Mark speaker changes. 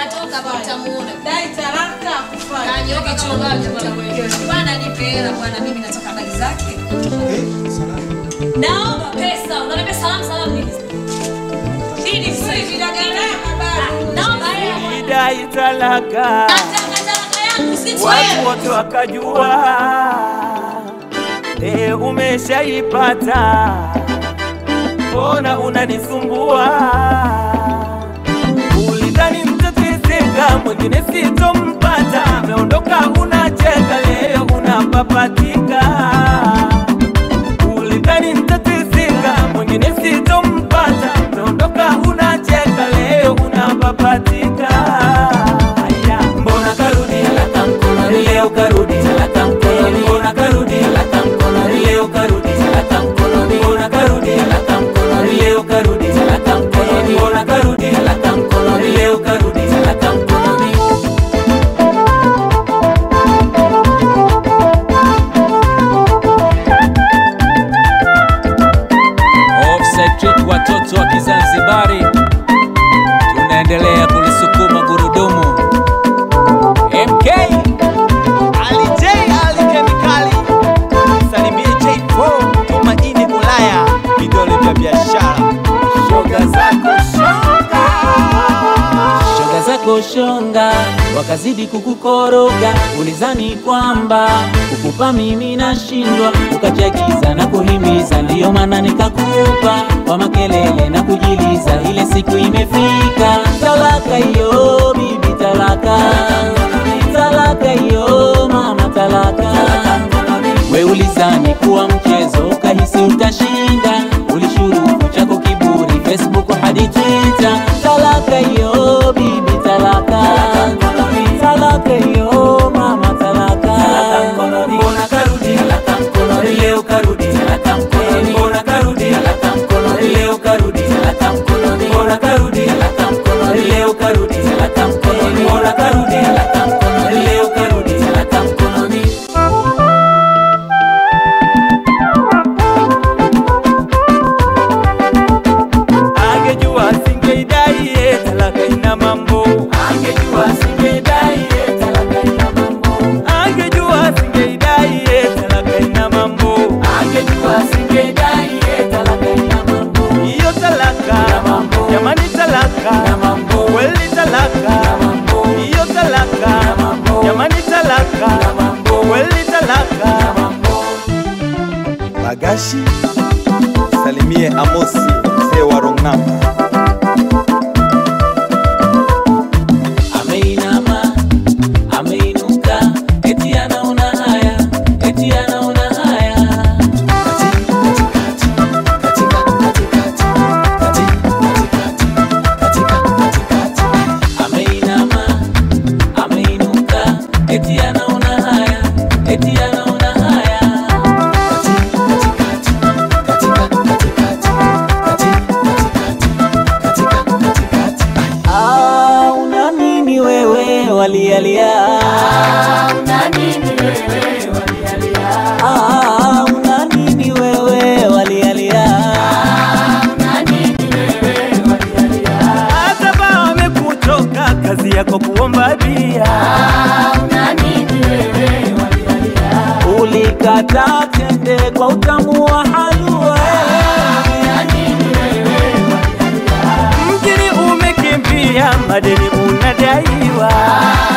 Speaker 1: Atatoka hapa utamuona.
Speaker 2: Dai talaka kufanya.
Speaker 1: Kanyoka chungaji bwana. Bwana nipe hela bwana, mimi nataka habari zake. Naomba pesa. Unaniambia salamu salamu nini? Nini sasa hivi dagana habari? Naomba hela bwana.
Speaker 3: Idai talaka,
Speaker 1: Nataka talaka yangu si
Speaker 3: watu
Speaker 1: wewe.
Speaker 3: wote wakajua, e, umeshaipata, mbona unanisumbua? Ulidhani mtateseka, mwingine sitompata, umeondoka unacheka, leo unapapatika. Ulidhani mtateseka, mwingine sitompata, umeondoka unacheka, leo unapapatika. Aya, mbona karudi talaka mkononi, leo karudi talaka mkononi, mbona karudi talaka mkononi, leo karudi talaka mkononi, mbona karudi talaka mkononi, leo karudi talaka mkononi, mbona karudi talaka mkononi, leo karudi talaka mkononi.
Speaker 4: Offside Trip, watoto wa Kizanzibari, tunaendelea kulisukuma gurudumu. MK
Speaker 3: Ali J Ali Kemikali, salimie J4 Tumaini Ulaya, vidole vya biashara, shoga zako shoga
Speaker 4: shoga zako shonga, wakazidi kukukoroga, ulizani kwamba kukupa mimi nashindwa, ukachagiza na kuhimiza, ndiyo maana nikakupa kwa makelele na kujiliza. Ile siku imefika, talaka hiyo bibi, talaka talaka hiyo mama, talaka we ulizani kuwa mchezo, ukahisi utashinda, ulishurufu chako kiburi, Facebook hadi Twitter. Talaka hiyo bibi, talaka talaka hiyo mama, talaka
Speaker 3: Mbona karudi talaka mkononi, leo karudi talaka mkononi, mbona karudi talaka mkononi, leo karudi talaka mkononi, mbona karudi talaka mkononi, leo karudi talaka mkononi, mbona karudi talaka mkononi, leo karudi talaka mkononi. Angejua singeidai ye, talaka ina mambo. Angejua singeidai ye, talaka ina mambo. Angejua singeidai ye, talaka ina mambo. Angejua singeidai ye, talaka ina mambo. Hiyo talaka, jamani talaka, kweli talaka, hiyo talaka, jamani talaka, kweli talaka. Magashi, salimie Amosi mzee wa Rongnamba.
Speaker 4: ameinama ameinuka, eti anaona haya, eti anaona haya. Ameinama ameinuka, eti anaona haya, eti anaona haya. Ah, una nini wewe walialia? Ah, una nini wewe walialia?
Speaker 3: Hata ba wamekuchoka kazi yako kuomba bia.
Speaker 4: Ulikata tende kwa utamu wa halua.
Speaker 3: Mjini umekimbia, madeni unadaiwa.